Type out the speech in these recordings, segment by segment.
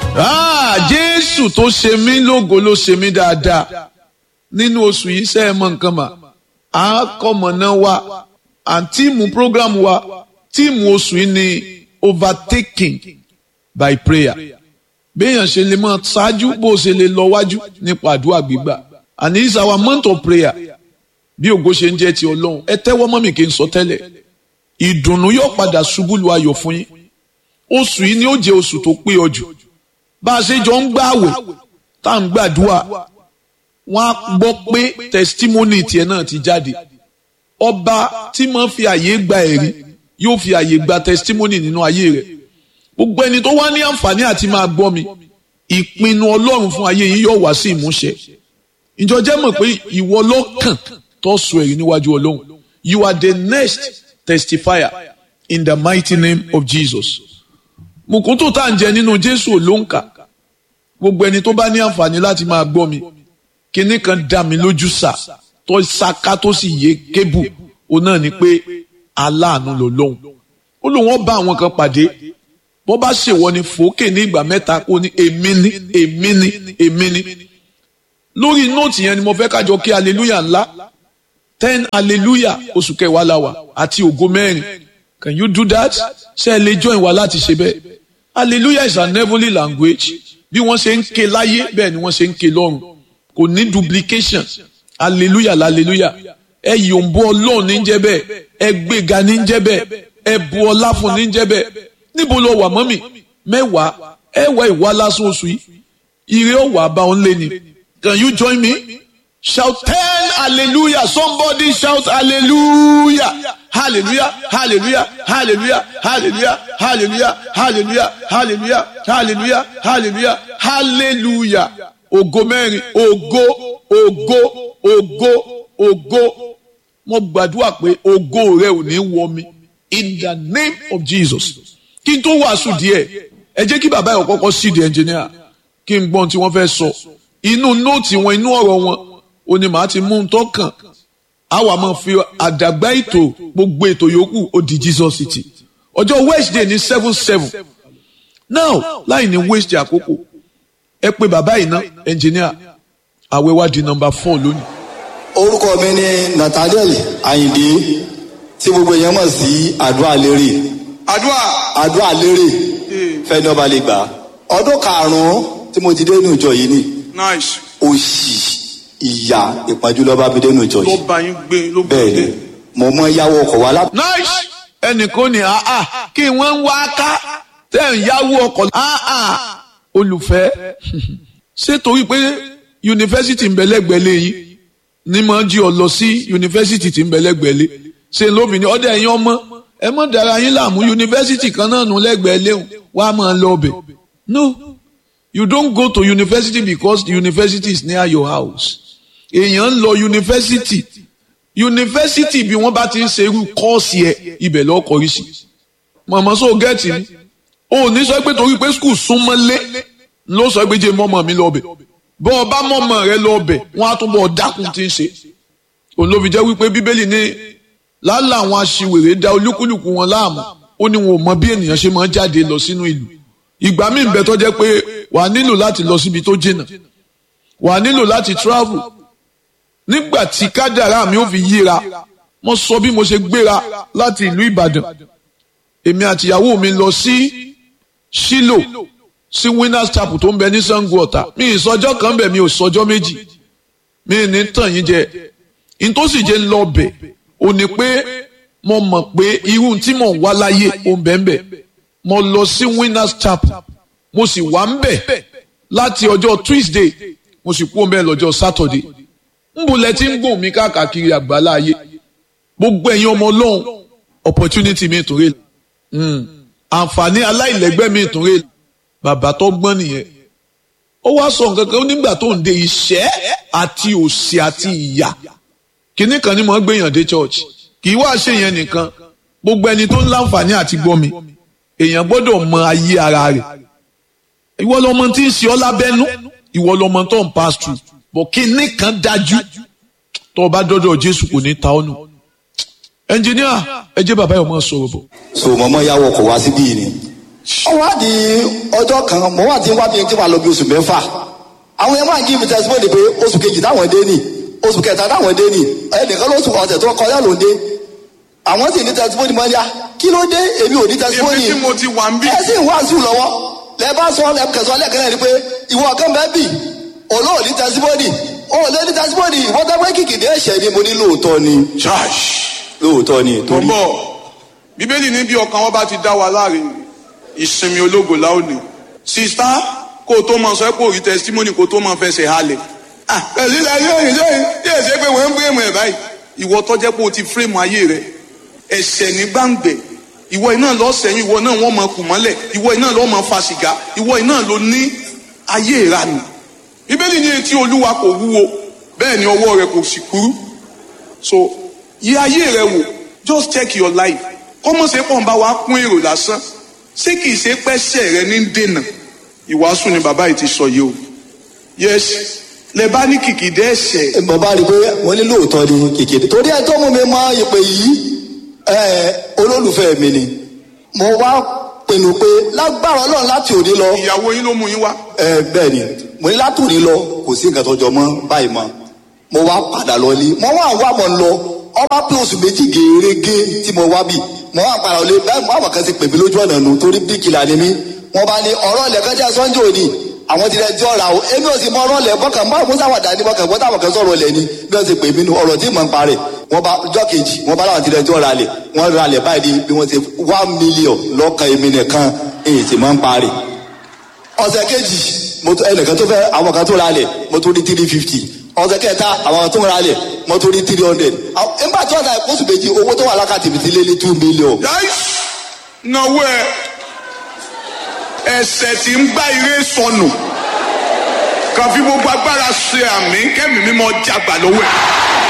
jésù tó ṣe mí lógo ló ṣe mí dáadáa nínú oṣù yìí ṣe é mọ nǹkan mà á kọ́mọ̀nà wa àǹtíìmù program wa tíìmù oṣù yìí ni overtaking by prayer béèyàn ṣe lè máa ṣáájú bó ṣe lè lọ wájú nípa àdúrà gbígbà and it's our month of prayer bí ògo ṣe ń jẹ́ ti ọlọ́run ẹ tẹ́wọ́ mọ́ mi kí n sọ tẹ́lẹ̀ ìdùnnú yóò padà ṣubú lu ayọ̀ fún yín oṣù yìí ni ó jẹ́ oṣù tó pé ọ jù bá a ṣe jọ ń gbààwẹ̀ tá à ń gbàdúrà wọ́n á gbọ́ pé testimony tiẹ̀ náà ti jáde ọba tí máa fi àyè gba ẹ̀rí yóò fi àyè gba testimony nínú ayé rẹ̀ gbogbo ẹni tó wá ní àǹfààní àti máa gbọ́ mi ìpinnu ọlọ́run fún ayé yìí yóò wá sí ìmúṣẹ ìjọ jẹ́ mọ̀ pé ìwọ lọ́kàn tó sọ ẹ̀rí níwájú ọlọ́run you are the next testifier in the mighty name of Jesus mùkúntù tá à ń jẹ nínú Jésù ló ń kà gbogbo ẹni tó bá ní àǹfààní láti máa gbọ́ mi kinní kan dá mi lójú sà tó ṣaká tó sì yé kébù òun náà ni pé aláàánú ló lóhùn ó lóun ó bá àwọn kan pàdé bó bá ṣèwọ ni fòókè ní ìgbà mẹ́ta kó ní èmi ní èmi ní èmi ní lórí nóòtì yẹn ni mo fẹ́ kájọ kí hallelujah ńlá ten hallelujah oṣù kẹwàá la wà àti ògo mẹ́rin can you do that ṣé ẹ lè join wa láti ṣe bẹ́ẹ̀ hallelujah is an heavenly language bí wọ́n ṣe ń ké láyé bẹ́ẹ̀ ni wọ́n ṣe ń ké lọ́run kò ní duplication hallelujah hallelujah ẹ yòǹbó ọlọ́run ní jẹ́ bẹ́ẹ̀ ẹ gbéga ní jẹ́ bẹ́ẹ̀ ẹ bu ọlá fún ní jẹ́ bẹ́ẹ̀ níbo lọ wà mọ́mì mẹ́wàá ẹ wá ìwà lásán oṣù yìí ire ó wà bá òun lé ni can you join me shout ten hallelujah somebody shout hallelujah hallelujah hallelujah hallelujah hallelujah hallelujah hallelujah hallelujah hallelujah hallelujah hallelujah ògo mẹ́rin ògo ògo ògo ògo mo gbàdúrà pé ògo rẹ ò ní wọ mi in the name of Jesus kí n tó wàásù díẹ̀ ẹ jẹ́ kí bàbá yẹn kọ́kọ́ sí di ẹnjìníà kí n gbọ́n tí wọ́n fẹ́ sọ inú nóòtì wọn inú ọ̀rọ̀ wọn ò ní màá ti mú un tó kàn á wà máa fi àdàgbà ètò gbogbo ètò yòókù ó di Jesus city ọjọ́ Wednesday ní seven seven now láì ní waste àkókò ẹ pé bàbá yìí ná ẹnjìníà àwẹ̀ wá di nọ́mbà four lónìí. orúkọ mi ni Nathaniel Ayinde tí gbogbo èèyàn mọ̀ sí àdúrà lérè àdúrà àdúrà lérè fẹ́ni ọba lè gbà ọdún karùn-ún tí mo ti dé inú ìjọ yìí ni nice òṣì ìyà ìpọ́njú ló bá mi dé inú ìjọ ló yìí bá yín gbé ló bá bẹ́ẹ̀ yín ni gbé. mo mọ yáwó ọkọ̀ wa láti. nice ẹnìkan ní àá kí wọ́n ń wá ká tẹ̀ ń yáwó ọkọ̀ àá olùfẹ́ ṣé torí pé yunifásitì ń bẹ lẹ́gbẹ̀ẹ́ lẹ́yìn ní máa jí ọ lọ sí yunifásitì tí ń bẹ lẹ́gbẹ̀ẹ́ lé ṣe lóbìnrin ọdẹ ẹ̀yin ọmọ ẹ mọ̀ dára yín láàmú yunifásitì kan náà nù lẹ́gbẹ̀ẹ́ léhùn wá máa lọ ọbẹ̀ no you don't go to university because the university is near your house èèyàn ń lọ yunifásitì yunifásitì bí wọ́n bá ti ń ṣe irú kọ́ọ̀sì ẹ̀ ibẹ̀ lọ́ọ́ kọrí sí mọ̀mọ́ sọ gẹ́ẹ̀tì mi ò ní sọ pé torí pé skul súnmọ́lé ló sọ pé jẹ́ mọ́mọ́ mi lọ́ọ̀bẹ̀ bọ́ ọ bá mọ́mọ́ rẹ lọ́ọ̀bẹ̀ wọ́n á túbọ̀ dákun tí ń ṣe òun ló fi jẹ́ wípé bíbélì ní lálẹ́ àwọn aṣiwèrè da olúkúlùkù wọn láàmú ó ní wọn ò mọ bí ènìyàn ṣe máa ń jáde lọ sínú ìlú ìgbà míì ń bẹ tó jẹ́ pé wàá nílò láti lọ síbi tó jìnnà wàá nílò láti travel nígbà tí kádàrá mi ò fi yíra mo sọ bí mo ṣe gbéra láti ìlú Ìbàdàn èmi àtìyàwó mi lọ sí Ṣílò sí Winners Chapel tó ń bẹ ní Ṣàngó Ọ̀tà mi ìsọjọ́ kan bẹ̀ mi ò sọjọ́ méjì mi ní tàn yín jẹ ntòsí jẹ́ ń lọ bẹ̀ ò ní pé mo mọ̀ pé irú tí mò ń wá láyé ò ń bẹ̀ ń bẹ̀ mo lọ sí Winners Chapel mo sì wà ń bẹ̀ láti ọjọ́ Tuesday mo sì kú ń bẹ̀ lọ́jọ́ Saturday nbọ lẹ ti ń gùn mí káàkiri àgbálá ayé gbogbo ẹ̀yin ọmọ Ọlọ́run opportunity mi tún rè àǹfààní aláìlẹ́gbẹ́ mi tún rè bàbá tó gbọ́n nìyẹn ó wá sọ nǹkan kan nígbà tó ń de ìṣẹ́ àti òṣì àti ìyà kínní kan ni mo ń gbèyàn dé church kì í wá ṣe yẹn nìkan gbogbo ẹni tó ń láǹfààní àti gbọ́ mi èèyàn gbọ́dọ̀ mọ ayé ara rẹ̀ ìwọ lọmọ tí ń ṣe ọ́ lábẹ́nú ìwọ lọmọ tó ń pass through bọ̀ kínní kan dájú tó o bá dọ́dọ̀ Jésù kò ní ta ọ́ nù ẹnjìníà ẹ jẹ́ bàbá yìí ọmọ sọ̀rọ̀ bọ̀. so mo mọ yáwó ọkọ̀ wa síbí yìí ni ó wá di ọjọ́ kan mo wá ti ń wá bí tí wàá lọ bí oṣù mẹ́fà àwọn yẹn máa ń give testimony pé oṣù kejì táwọn dé nì oṣù kẹta táwọn dé nì ẹnìkan lóṣù ọ̀sẹ̀ tó kọjá ló ń dé àwọn sì ní testimony mọ́ ní à kí ló dé èmi ò ní testimony èmi tí mo ti wà ń bí. ẹ sì ń wá sùn lọ́wọ́ lẹ bá sọ lẹ kẹsàn án lẹ́kẹ̀rẹ́ ni pé ìwọ kan bẹ́ẹ̀ bì olóò ní testimony olóò ní testimony ìwọ́n tẹ́ pé kìkìdí ẹ̀ṣẹ̀ ni mo ní lóòótọ́ ni Church. lóòótọ́ ni tó ń torí bọ̀ bíbélì ní bí ọkàn wọn bá ti dá wa láre ìsinmi ológo láòní sista kó o tó máa sọ pé òrí testimony kó o tó máa fẹsẹ̀ halẹ̀ ah pẹ̀lú ilẹ̀ ayé òyìn lóyìn yóò ṣe pé wọ́n ń fírèmù ẹ̀ báyìí ìwọ tó jẹ́ pé o ti fírèmù ayé rẹ ẹ̀ṣẹ̀ ní gbàǹgbẹ̀ ìwọ iná lọ sẹ́yìn ìwọ náà wọ́n máa kù mọ́lẹ̀ ìwọ iná lọ máa fa sìgá ìwọ iná ló ní ayé ìranù bíbélì ní etí olúwa kò wúwo bẹ́ẹ̀ ni ọwọ́ rẹ kò sì kúrú so yí ayé rẹ wò just check your life kọ́mọ̀ ṣe pọ̀ ń bá wa kún èrò lásán ṣé kìí ṣe pẹ́ṣẹ̀ rẹ ní dènà ìwàásù ni bàbá yìí ti sọ yìí o yes lẹ bá ní kìkìdé ẹ̀ṣẹ̀ mo bá rí i pé wọ́n ní lóòótọ́ ni kìkìdí torí ẹ tó mú mi mọ ìpè yìí ẹ olólùfẹ́ mi ni mo wá pinnu pé lágbára ọlọ́run láti òní lọ ìyàwó yín ló mú yín wá ẹ bẹ́ẹ̀ ni mo ní láti òní lọ kò sí nǹkan tó jọ mọ́ báyìí mọ́ mo wá padà lọ ní mo wá wá mọ̀ ń lọ ọba pé oṣù méjì gèrègé tí mo wá bì mo wá padà lọ bẹ́ẹ̀ mo àwọn kan ti pè mí lójú ọ̀nà nù torí bíkìlà ni mí wọ́n bá ní ọ̀rọ̀ ilẹ̀ kan jẹ́ sọ́njọ́ òní àwọn ti rẹ̀ ti ọ̀rà o èmi ò sì mọ ọ̀rọ̀ ilẹ̀ bọ́kàn mọ́ àmúṣà wà dání bọ́kàn bọ́tà àwọn kan sọ̀rọ̀ ilẹ̀ ni bí wọ́n ti pè mí nu ọ̀rọ̀ tí mò ń parẹ̀ wọ́n bá ọjọ́ kejì wọ́n bá láwọn ti rẹ̀ ti ọ̀rà lẹ̀ wọ́n ra lẹ̀ báyìí bí wọ́n ti one million lọ́kàn èmi nìkan èyí tí mò ń parẹ̀ ọ̀sẹ̀ kejì mo tó ẹnìkan tó fẹ́ àwọn kan tó ra lẹ̀ mo tó ní three fifty ọ̀sẹ̀ kẹta àwọn kan tó ra lẹ̀ mo tó ní three hundred nígbà tí wọ́n ta oṣù méjì owó tó wà lákàtì mi ti lé ní two million. yáìs náwó ẹ ẹ̀ṣẹ̀ tí ń gbá ire sọnù kàn fi gbogbo agbára ṣe àmì kẹ́mi mímọ́ jagbà lọ́wọ́ ẹ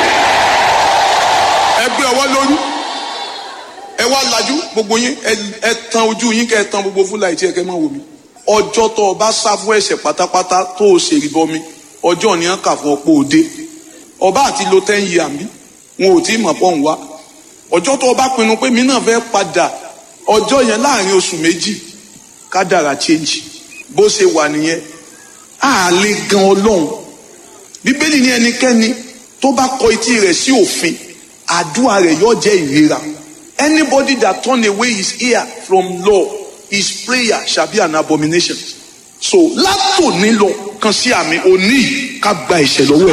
ẹ gbé ọwọ́ lórí ẹ wá lajú gbogbo yín ẹ- ẹ tan ojú yín kẹ ẹ tan gbogbo fúláì tí ẹ kẹ máa wò mí ọjọ́ tó o bá sá fún ẹ̀ṣẹ̀ pátápátá tó o ṣe ìbọn mi ọjọ́ ni wọ́n kà fún ọ pé o dé ọba àti lo ten years mi wọn ò tí ì mọ̀ pọ̀ ń wá ọjọ́ tó o bá pinnu pé mi náà fẹ́ padà ọjọ́ yẹn láàrin oṣù méjì kádàrà change bó ṣe wà nìyẹn á lè gan ọlọ́run bíbélì ní ẹnikẹ́ni tó bá kọ etí rẹ̀ sí òfin àdúrà rẹ̀ yóò jẹ́ ìrera anybody that turn away his ear from law his prayer shall be an abomination so látòní lọ kan sí àmì òní yìí ká gba ìṣẹ̀ lọ́wọ́ ẹ̀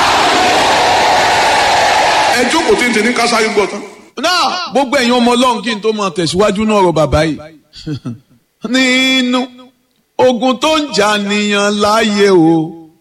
ẹ jókòó tètè ní kásáré gbọ́ tán. náà gbogbo ẹ̀yin ọmọ ọlọ́run kí n tó máa tẹ̀síwájú náà ọ̀rọ̀ bàbá yìí nínú ogun tó ń jà nìyàn láàyè o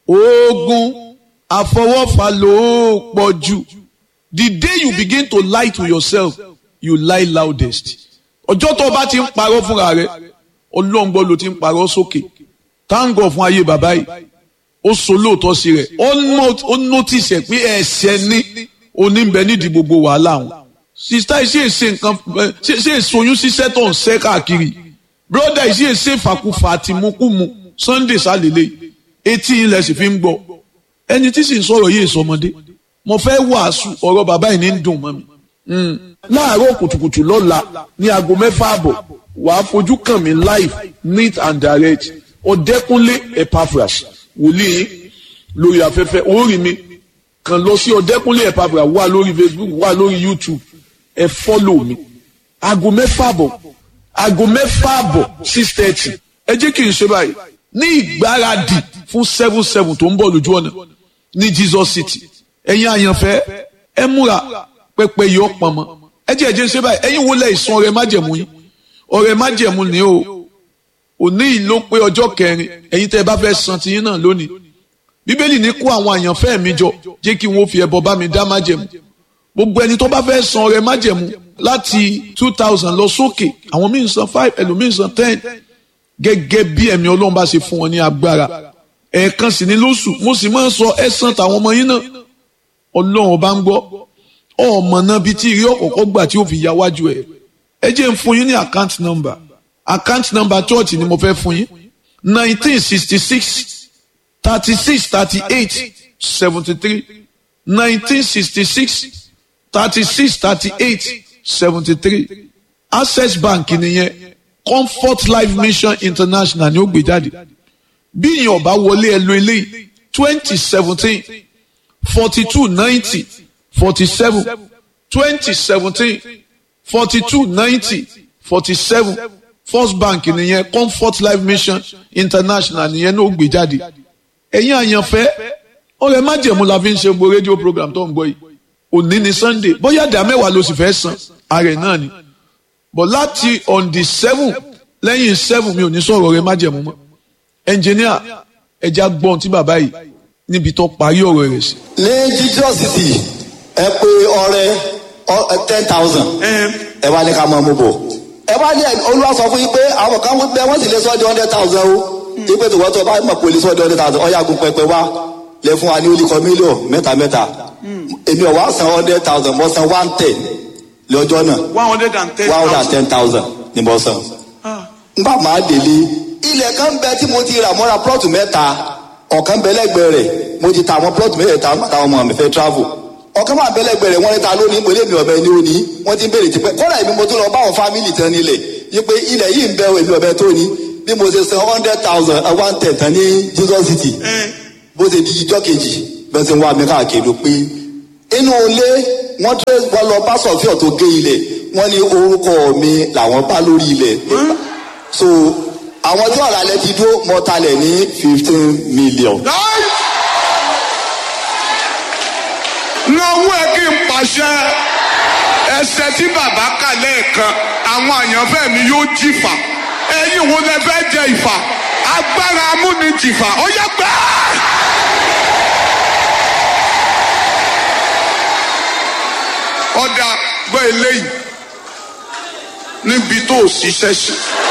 ogun àfọwọ́fà ló pọ̀ jù the day you begin to lie to yourself you lie loudest ọjọ́ tó o bá ti ń parọ́ fúnra rẹ ọlọ́run gbọ́ ló ti ń parọ́ sókè táǹgọ̀ fún ayé bàbá yìí ó so lóòótọ́ sí rẹ̀ ó nọ- ó notice ẹ̀ pé ẹ̀ṣẹ̀ ní oníbẹ̀ nídìí gbogbo wàhálà wọn. sista yìí sì èsè nǹkan ẹ, ṣe ṣe èsoyún ṣiṣẹ́ tó ń ṣẹ́ káàkiri broda yìí sì èsè ìfàkùfà àtìmúkùmù sunday sálélẹ̀ etí ilẹ̀ sì fi ń gbọ́ ẹni tí sì ń sọ̀rọ̀ yìí sọmọdé mo fẹ́ wàásù ọ̀rọ̀ bàbá yìí ní ń dùn mọ́ mi. Mm. láàárọ̀ kùtùkùtù lọ́la ní aago mẹ́fà àbọ̀ wàá fojú kàn mí live neat and direct ọ̀dẹ́kúnlé epaphras wòlíì lórí afẹ́fẹ́ orí mi kàn lọ sí ọ̀dẹ́kúnlé epaphras wà lórí facebook wà lórí youtube ẹ fọ́lọ̀ mi aago mẹ́fà àbọ̀ aago mẹ́fà àbọ̀ six thirty ẹ jẹ́ kí n ṣe báyìí ní ìgbáradì fún seven seven tó ń bọ̀ lójú ọ̀nà ní jesus city ẹ̀yin àyànfẹ́ ẹ múra pẹpẹ yìí ó pọn mọ́ ẹ jẹ́ ẹ jẹ́ ṣe báyìí ẹ̀yin wo lẹ ìsun ọrẹ májẹ̀mú yín ọrẹ májẹ̀mú ni o òní yìí ló pé ọjọ́ kẹrin ẹ̀yin tẹ́ ẹ bá fẹ́ san tiyín náà lónìí bíbélì ní kó àwọn àyànfẹ́ mi jọ jẹ́ kí wọ́n fi ẹbọ bá mi dá májẹ̀mú gbogbo ẹni tó bá fẹ́ san ọrẹ májẹ̀mú láti two thousand lọ sókè àwọn míì ń san five ẹlòmíì ń san ten gẹ́gẹ́ bí ẹ̀mí ọlọ́run bá ṣe fún wọn ní agbára ẹ̀ẹ̀kan sì ní lóṣù mo sì máa ń sọ ẹ̀san tàwọn ọmọ yín náà ọlọ́run ọba ń gbọ́ ọmọ náà bíi tí ìrí ọ̀kọ̀ọ̀kọ̀ gbà tí ó fi ya wájú ẹ̀ ẹ jẹ́ ń fún yín ní account number account number church ni mo fẹ́ fún yín nineteen sixty six thirty six thirty eight seventy three nineteen sixty six thirty six thirty eight seventy three access bank nìyẹn comfort life mission international ni ó gbé jáde bí ìyẹn ọba wọlé ẹ lo eléyìí twenty seventeen forty two ninety forty seven twenty seventeen forty two ninety forty seven first bank nìyẹn comfort life mission international nìyẹn ní ó gbé jáde ẹ̀yin àyànfẹ́ ọ̀rẹ́ májẹ̀mú la fi ń ṣe gbogbo rédíò program tó ń gbọ́ yìí òní ni sunday bóyá ìdá mẹ́wàá ló sì fẹ́ san ààrẹ náà ni but láti on the seven lẹ́yìn seven mi ò ní sọ̀rọ̀ ọ̀rẹ́ májẹ̀mú mọ́ engineer ẹja gbọ́n tí bàbá yìí níbi tó parí ọ̀rọ̀ rẹ̀ sí. ní jesus city ẹ pé ọrẹ ten thousand ẹ wá ní ká máa mú bọ̀ ẹ wá ní olúwa sọ fún yín pé àwọn kan bẹ wọ́n sì lè sọ ọ́ di hundred thousand o ipe tó wọ́n tó bá mọ̀ pé olè sọ ọ́ di hundred thousand ọ̀yà gun pẹpẹ wá lẹ fún wa ní olùkọ́ mílíọ̀n mẹ́ta mẹ́ta èmi ọ̀ wá san hundred thousand mo san one ten lọ́jọ́ náà one hundred and ten one hundred and ten thousand ni mo san ngbà máa délé ilẹ̀ kan bẹ tí mo ti rà mọ́ra plọ́ọ̀tù mẹ́ta ọ̀kan bẹ lẹ́gbẹ̀ẹ́ rẹ̀ mo ti ta àwọn plọ́ọ̀tù mẹ́ta àtàwọn ọmọ mi fẹ́ travel ọ̀kan máa bẹ lẹ́gbẹ̀ẹ́ rẹ̀ wọ́n ní ta lónìí mo lé mi ọ̀bẹ ní òní wọ́n ti ń béèrè tipẹ́ kọ́dà èmi mo tún lọ bá àwọn fámìlì tán nílẹ̀ yí pé ilẹ̀ yìí ń bẹ èmi ọ̀bẹ tó ní bí mo ṣe san hundred thousand one ten tán ní jesus city bó ṣe di ijọ́ kejì bẹ́ẹ̀ ṣe ń wá mi káàkiri ló pé inú ilé wọ́n tẹ́ wọ́n lọ bá sọ̀fíọ̀ tó gé ilẹ̀ wọ́n ní orúkọ mi làwọn bá lórí ilẹ̀ so àwọn tí ọ̀rọ̀ alẹ́ ti dúró mọ́talẹ̀ ní fifteen million. lọ́wọ́ ẹ kí n pàṣẹ ẹsẹ̀ tí bàbá kà lẹ́ẹ̀kan àwọn àyànfẹ́ mi yóò jìfà ẹ̀yin wo lẹ fẹ́ jẹ ìfà agbára amúnijìfà ó yẹ gbẹ́. ọ̀dà gbọ́ eléyìí níbi tó o ṣiṣẹ́ sí.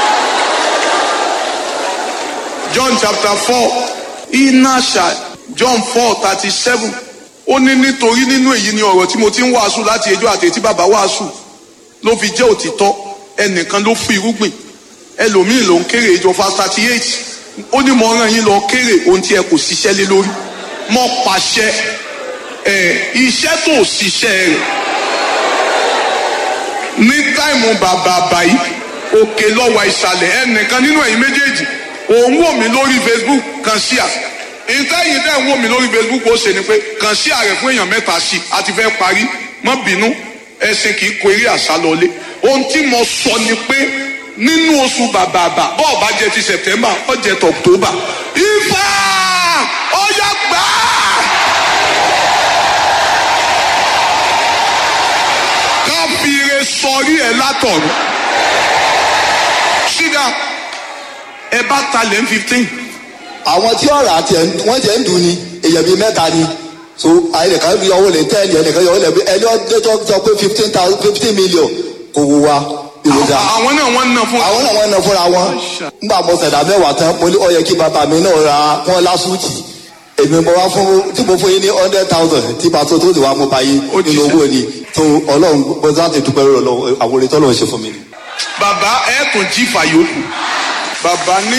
John chapter four iná ṣá John four thirty seven ó ní nítorí nínú èyí ni ọ̀rọ̀ tí mo ti ń wàásù láti ẹjọ́ àti etí bàbá wàásù ló fi jẹ́ òtítọ́ ẹnìkan ló fún irúgbìn ẹlòmíì ló ń kéré ìjọ fast thirty eight ó ní mo rán yín lọ kéré ohun tí ẹ kò ṣiṣẹ́ lé lórí mo pàṣẹ ẹ iṣẹ́ tó ṣiṣẹ́ rẹ̀ ní táìmù bàbà báyìí òkè lọ́wọ́ ìsàlẹ̀ ẹnìkan nínú ẹ̀yin méjèèjì òun wò mí lórí Facebook kan sí à ìtẹ́yìn tẹ́ ń wò mí lórí Facebook ó ṣe ni pé kàn sí ààrẹ fún èèyàn mẹ́ta sí a ti fẹ́ parí mọ́ bínú ẹ̀sìn kì í kó eré àṣà lọlé ohun tí mo sọ ni pé nínú oṣù bàbàbà bọ́ọ̀ bá jẹ ti September ó jẹ ti October Ifá ọ̀yà gbà á. ká fi ire sọrí ẹ látọ̀run ṣídà ẹ bá talẹ̀ ń fifteen àwọn tí ọ̀rọ̀ àti ẹ̀ wọ́n jẹ́ ń dùn ni èèyàn bíi mẹ́ta ni so ẹnìkan yọ owó lè tẹ́ẹ̀lì ẹnìkan yọ owó lè ẹni ọdún sọ pé fifteen thousand fifteen million kò wù wá èròjà àwọn náà wọ́n ń ná fún àwọn náà wọ́n ná fúnra wọn nígbà mo ṣẹ̀dá mẹ́wàá tán mo ní ó yẹ kí bàbá mi náà ra wọn lásùtì èmi mo wá fún tí mo fún yín ní hundred thousand tí pàtó tó ti wá mo bá yín Ó ti nínú ṣe. owó ni tó ọlọ́run mo láti dúpẹ́ lọ́wọ́ Ọlọ́run àwọn orin tọ́lọ́run ṣe fún mi. bàbá ẹ tún jí fàyòkù bàbá ní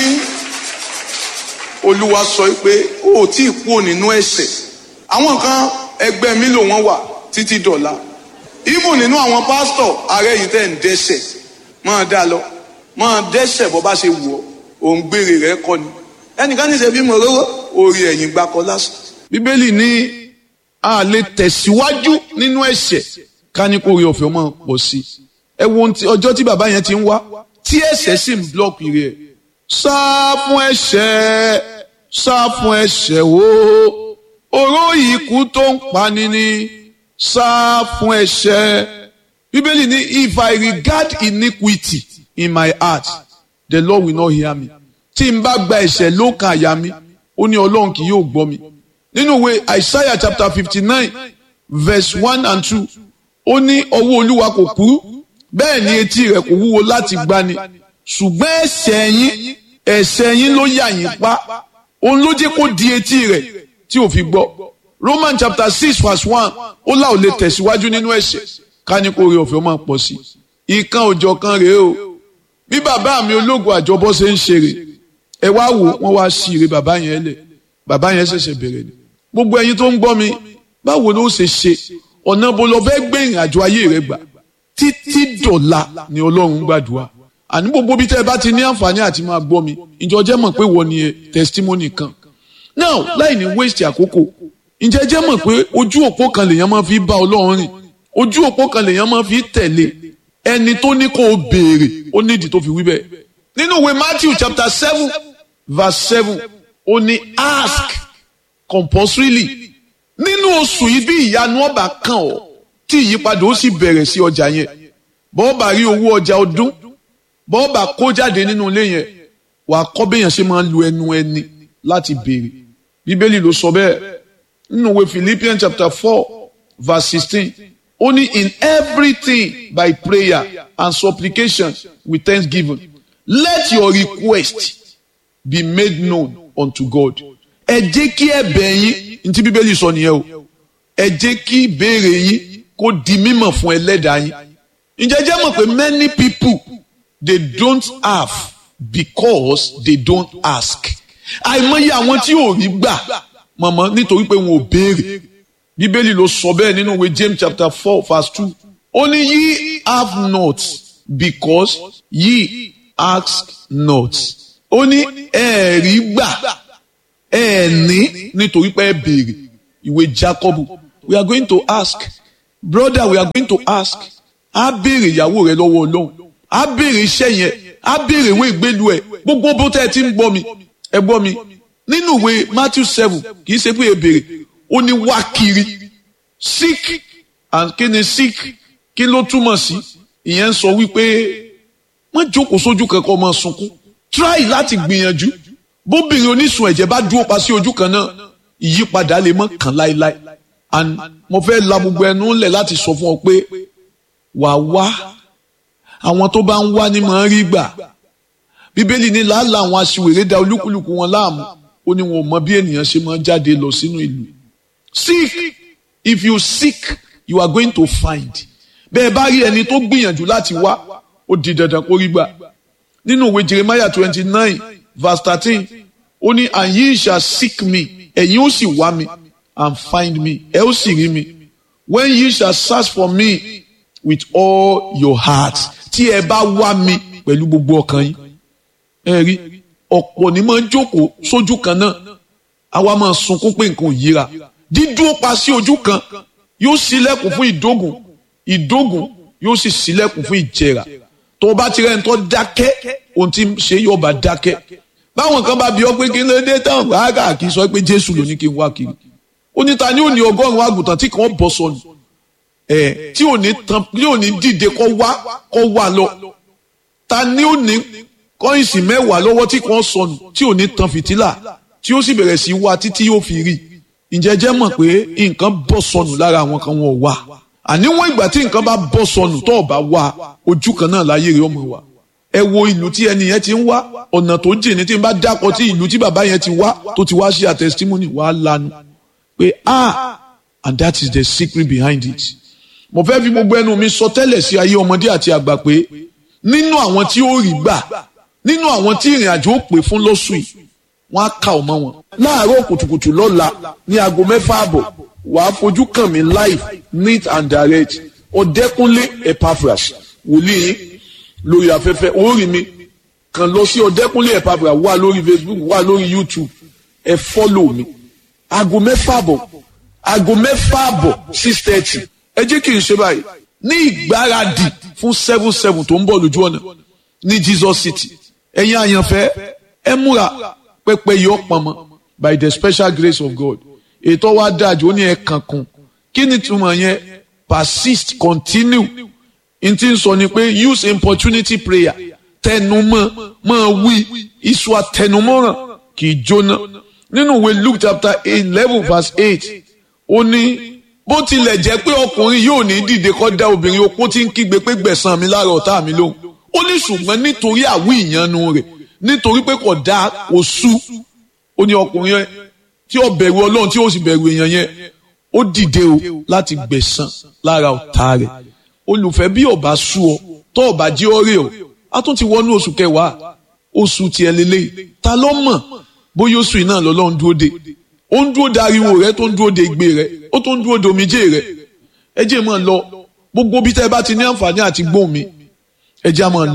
olúwa sọ pé ó ò tí ì kúrò nínú ẹ̀ṣẹ̀ àwọn kan ẹgbẹ́ mi ló wọ́n wà títí dọ̀la even nínú àwọn pásítọ̀ ààrẹ yìí tẹ̀ ń dẹ́ṣẹ̀ máa dá lọ máa dẹ́ṣẹ̀ bọ́ bá ṣe wù ọ́ òun gbére rẹ̀ kọ́ ni ẹnìkan ní sẹ́bí mọ̀ lọ́wọ́ orí ẹ̀yìn gbakọ lásán. bíbélì ní a lè tẹ̀síwájú nínú ẹ̀ṣẹ̀ ká ní kó rí ọ̀fẹ́ ọmọ pọ̀ sí i ẹ wo ohun tí- ọjọ́ tí bàbá yẹn ti ń wá tí ẹ̀ṣẹ̀ sì ń blọ́ọ̀kì rẹ̀ sá fún ẹ̀ṣẹ̀ sá fún ẹ̀ṣẹ̀ wo oró ikú tó ń pani ni sá fún ẹ̀ṣẹ̀ bíbélì ní if I regard iniquity in my heart the Lord will not hear me tí n bá gba ẹ̀ṣẹ̀ lókàn àyà mi ó ní ọlọ́run kì yóò gbọ́ mi nínú ìwé Isaiah chapter fifty nine verse one and two ó ní ọwọ́ olúwa kò kúrú bẹ́ẹ̀ ni etí rẹ̀ kò wúwo láti gbani ṣùgbọ́n ẹ̀ṣẹ̀ yín ẹ̀ṣẹ̀ yín ló yà yín pa òun ló jẹ́ kó di etí rẹ̀ tí ò fi gbọ́ Roman chapter six verse one ó là ò lè tẹ̀síwájú nínú ẹ̀ṣẹ̀ ká ní kó rí ọ̀fẹ́ máa pọ̀ sí i ìkan òjọ̀ kan rèé o bí bàbá mi ológun àjọbọ ṣe ń ṣeré ẹ wá wò wọn wá sí ire bàbá yẹn lẹ bàbá yẹn ṣẹ̀ṣẹ̀ bẹ̀rẹ̀ ni gbogbo ẹ̀yin tó ń gbọ́ mi báwo ló ṣe ṣe ọ̀nà bó lọ fẹ́ gbé ìrìn àjò ayé rẹ gbà títí dọ̀la ni ọlọ́run gbàdúrà àní gbogbo bí tẹ́ ẹ bá ti ní àǹfààní àti máa gbọ́ mi ìjọ jẹ́ mọ̀ pé wọ́n ní testimony kan now láì ní waste àkókò ǹjẹ́ jẹ́ mọ̀ pé ojú òpó kan lèèyàn máa fi bá ọlọ́run rìn ojú òpó kan lèèyàn máa fi tẹ̀lé ẹni tó ní kó o béèrè ó nídìí tó fi wí bẹ́ẹ̀ nínú ìwé Matthew chapter seven verse seven ó ní ask compulsorily nínú oṣù yìí bí ìyanu ọba kan ọ tí ìyípadà ó sì bẹ̀rẹ̀ sí ọjà yẹn bọ́ọ̀bà rí owó ọjà ọdún bọ́ọ̀bà kó jáde nínú ilé yẹn wàá kọ́ béèyàn ṣe máa ń lu ẹnu ẹni láti béèrè bíbélì ló sọ bẹ́ẹ̀ nínú ìwé Philippians chapter four verse sixteen ó ní in everything by prayer and supplication with thanksgiving let your request be made known unto God ẹ jẹ́ kí ẹ̀bẹ̀ yín ntí bíbélì sọ nìyẹn o ẹ jẹ́ kí ìbéèrè yín kó di mímọ̀ fún ẹlẹ́dàá yín ǹjẹ́ jẹ́ mọ̀ pé many people they don't have because they don't ask àìmọye àwọn tí ò rí gbà mọ̀mọ́ nítorí pé wọn ò béèrè bíbélì ló sọ bẹ́ẹ̀ nínú ìwé James chapter four verse two ó ní ye have not because ye ask not ó ní ẹ̀ẹ̀rí gbà ẹ̀ẹ̀ní nítorí pé ẹ béèrè ìwé Jacob we are going to ask brother we are going to ask á béèrè ìyàwó rẹ lọ́wọ́ Ọlọ́run á béèrè iṣẹ́ yẹn á béèrè ìwé ìgbélu ẹ̀ gbogbo bó tẹ́ ẹ ti ń gbọ́ mi ẹ gbọ́ mi nínú ìwé Matthew seven kì í ṣe pé ẹ béèrè ó ní wá kiri sick and kí ni sick kí ló túmọ̀ sí ìyẹn ń sọ wípé wọ́n jókòó sójú kankan máa sunkún try láti gbìyànjú bóbìnrin onísun ẹ̀jẹ̀ bá dúró pa sí ojú kan náà ìyípadà lè mọ́ kàn láéláé and mo fẹ́ la gbogbo ẹnu ńlẹ̀ láti sọ fún ọ pé wà wá àwọn tó bá ń wá ní máa ń rí gbà bíbélì ní làálàá àwọn aṣiwèrè da olúkúlùkù wọn láàmú ó ní wọn ò mọ bí ènìyàn ṣe máa jáde lọ sínú ìlú seek if you seek you are going to find bẹ́ẹ̀ bá rí ẹni tó gbìyànjú láti wá ó di dandan kó rí gbà nínú ìwé Jeremiah twenty nine verse thirteen ó ní and ye shall seek me ẹ̀yin ó sì wá mi and find me ẹ ó sì rí mi when ye shall search for me with all your heart tí ẹ bá wá mi pẹ̀lú gbogbo ọkàn yín ẹ rí ọ̀pọ̀ ni máa ń jókòó sójú kan náà àwa máa sunkún pé nǹkan ò yíra dídúró pa sí ojú kan yóò ṣílẹ̀kùn fún ìdógùn ìdógùn yóò sì ṣílẹ̀kùn fún ìjẹrà tó o bá ti rẹ́ni tó dákẹ́ ohun tí ń ṣe yóò bá dákẹ́ báwọn kan bá bi ọ́ pé kí ló dé tán rárá kì í sọ pé Jésù ló ní kí n wá kiri ó ní ta ni ó ní ọgọ́rùn-ún àgùntàn tí kàn bọ́ sọnù ẹ̀ tí ò ní tán tí ò ní dìde kọ́ wá kọ́ wá lọ ta ni ó ní kọ́ìnsì mẹ́wàá lọ́wọ́ tí kàn sọnù tí ò ní tan fìtílà tí ó sì bẹ̀rẹ̀ sí wá títí yóò fi rí ǹjẹ́ jẹ́ mọ̀ pé nǹkan bọ́ sọnù lára àwọn kan wọn ò wá àníwọ̀n ìgbà tí nǹkan bá bọ́ sọnù tó o bá wá ojú kan náà láyé rẹ̀ ọmọ wa ẹ wo ìlú tí ẹni yẹn ti ń wá ọ̀nà tó jìn ní tí n bá dákọ̀ tí ìlú tí bàbá yẹn ti wá tó ti wá ṣe àtẹsítímọ́nì wàá lanu pé ah and that is the secret behind it. mo fẹ́ fi gbogbo ẹnu mi sọ tẹ́lẹ̀ sí ayé ọmọdé àti àgbà pé nínú àwọn tí ó rí gbà nínú àwọn tí ìrìn àjò ó pè fún lóṣù yìí wọ́n á kà ọmọ wọn. láàárọ̀ kùtùkùtù lọ́la ní aago mẹ́fà àbọ̀ wàá fojú kàn mí live neat and direct ọ̀dẹ́kúnlé epaphras wòlíì lórí afẹ́fẹ́ orí mi kàn lọ sí ọ̀dẹ́kúnlé epaphras wà lórí facebook wà lórí youtube ẹ fọ́lọ̀ mi aago mẹ́fà àbọ̀ aago mẹ́fà àbọ̀ six thirty ẹ jẹ́ kí n ṣe báyìí ní ìgbáradì fún seven seven tó ń bọ̀ lójú ọ̀nà ní jesus city ẹ̀yin àyànfẹ́ ẹ múra pẹpẹ yọ pọnmọ by the special grace of god ètò wa dájú ó ní ẹ kankan kí ni túmọ̀ yẹn persist continue n ti sọ ni pé use importunity prayer tẹnumọ́ máa wí iṣu àtẹnumọ́ràn kì í jóná nínú ìwé luke chapter eleven verse eight ó ní bó tilẹ̀ jẹ́ pé ọkùnrin yóò ní dìde kọ́ dá obìnrin opó tí ń kígbe pé gbẹ̀san mi lára ọ̀tá mi lóhùn ó ní ṣùgbọ́n nítorí àwí ìyanu rẹ̀ nítorí pé kò dá kò sú ó ní ọkùnrin yẹn tí ó bẹ̀rù ọlọ́run tí ó sì bẹ̀rù èèyàn yẹn ó dìde o láti gbẹ̀san lára ọ̀tá rẹ̀ olùfẹ́ bí ọba sú ọ tó ọba jí ọ rè ọ a tún ti wọnú oṣù kẹwàá oṣù tiẹ̀ lélẹ́yìí ta ló mọ̀ bóyá oṣù iná lọ́lọ́run dúró de ó ń dúró de ariwo rẹ tó ń dúró de igbe rẹ ó tó ń dúró de omijé rẹ ẹ jẹ́ máa lọ gbogbo bí tẹ́ ẹ bá ti ní àǹfààní àti gbóhùn mi ẹ jẹ́ máa lọ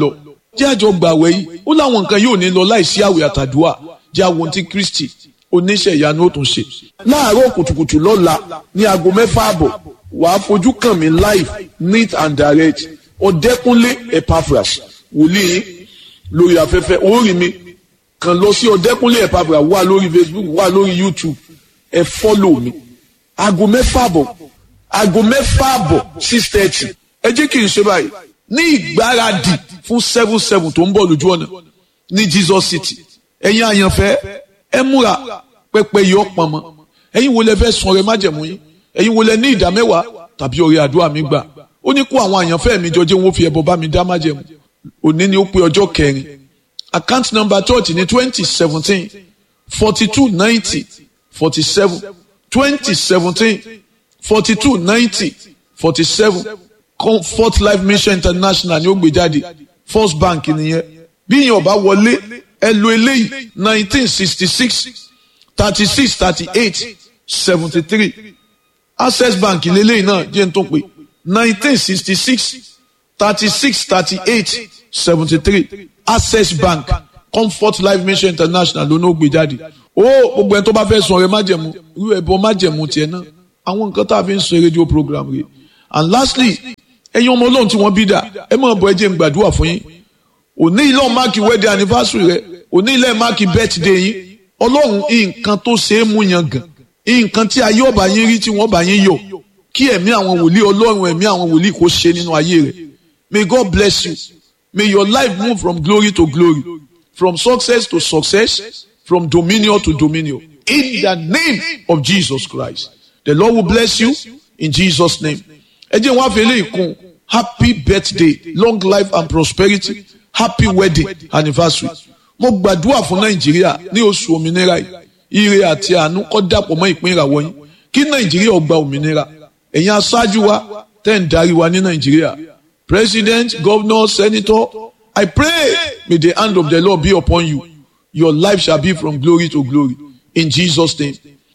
jẹ́ àjọ gbàwẹ̀ yìí ó láwọn nǹkan yóò ní lọ láìsí àwẹ̀ àtàdúà jẹ́ àwọn tí Kristi oníṣẹ́ ìyanu ó tún ṣe. láàárọ̀ kùtùkùtù lọ́la ní aago mẹ́fà àbọ̀ wàá fojú kàn mí live neat and direct ọ̀dẹ́kúnlé Epaphras wòlíì lórí afẹ́fẹ́ orí mi kàn lọ sí ọ̀dẹ́kúnlé Epaphras wà lórí Facebook wà lórí YouTube ẹ fọ́lọ̀ mi aago mẹ́fà àbọ̀ aago mẹ́fà àbọ̀ six thirty ẹ jẹ́ kí n ṣe báyìí ní ìgbáradì fún seven seven tó ń bọ̀ lójú ọ̀nà ní Jesus City ẹ̀yin àyànfẹ́ ẹ múra pẹpẹ yọ pọnmọ ẹ̀yin wo lẹ fẹ́ sun ọrẹ májẹ̀mú yín ẹ̀yin wo lẹ ní ìdá mẹ́wàá tàbí ọrẹ àdúrà mi gbà ó ní kó àwọn àyànfẹ́ mi jọ jẹ́ wọn fi ẹbọ bá mi dá májẹ̀mú òní ni ó pé ọjọ́ kẹrin account number church ní twenty seventeen forty two ninety forty seven twenty seventeen forty two ninety forty seven comfort life mission international ni ó gbé jáde first bank nìyẹn bí yẹn ọba wọlé ẹ lo eléyìí nineteen sixty six thirty six thirty eight seventy three access bank lélẹ́yìn náà jẹ́ n tó pé nineteen sixty six thirty six thirty eight seventy three access bank comfort life mission international ló ní ó gbé jáde ó gbogbo ẹni tó bá fẹ́ sun ọrẹ májẹ̀mú irú ẹ̀bọ májẹ̀mú tiẹ̀ náà àwọn nǹkan tá a fi ń ṣe rédíò program rẹ̀ and lastly ẹ̀yin ọmọ ọlọ́run tí wọ́n bí dà ẹ máa bọ̀ ẹ jẹ́ n gbàdúrà fún yín òní ilé máàkì wedding anniversary rẹ òní ilé máàkì birthday yín ọlọ́run nǹkan tó ṣe é mú yan gàn nǹkan tí ayé ọba yín rí tí wọ́n bá yín yọ kí ẹ̀mí àwọn wòlíì ọlọ́run ẹ̀mí àwọn wòlíì kó ṣe nínú ayé rẹ may God bless you may your life move from glory to glory from success to success from dominion to dominion in the name of Jesus Christ the Lord will bless you in Jesus name ẹ jẹ́ wọn àfẹ́lẹ́ ìkún happy birthday long life and prosperity happy wedding anniversary mo gbàdúrà fún nàìjíríà ní oṣù òmìnira yìí ire àti àánú kó dàpọ̀ mọ́ ìpín ìràwọ̀ yín kí nàìjíríà ó gba òmìnira ẹ̀yin aṣáájú wa tẹ́ ń darí wa ní nàìjíríà president governor senator i pray may the hand of the lord be upon you your life shall be from glory to glory in jesus name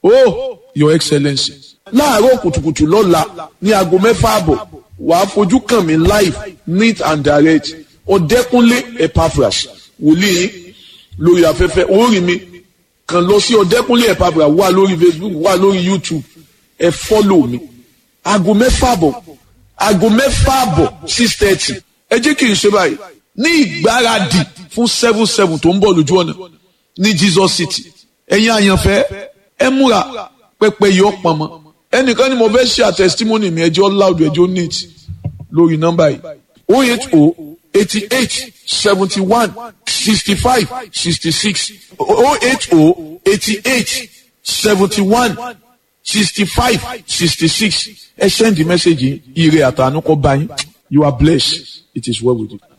oh your excellency láàárọ̀ kùtùkùtù lọ́la ní aago mẹ́fà àbọ̀ wàá fojú kàn mí live neat and direct ọ̀dẹ́kúnlé Epaphras wòlíì lórí afẹ́fẹ́ orí mi kàn lọ sí ọ̀dẹ́kúnlé Epaphras wà lórí Facebook wà lórí YouTube ẹ fọ́lọ̀ mi aago mẹ́fà àbọ̀ aago mẹ́fà àbọ̀ six thirty ẹ jẹ́ kí n ṣe báyìí ní ìgbáradì fún seven seven tó ń bọ̀ lójú ọ̀nà ní Jesus City ẹ̀yin àyànfẹ́ ẹ múra pẹpẹ yọ pọnmọ ẹnìkan ni mo fẹ́ ṣe àtẹ̀sítímọ́nì mi ẹjọ́ loud ẹjọ́ neat lórí nọ́mbà yìí o eight o eighty eight seventy one sixty five sixty six o eight o eighty eight seventy one sixty five sixty six ẹ send the message ire àtànú kọ bá yín you are blessed it is well with you.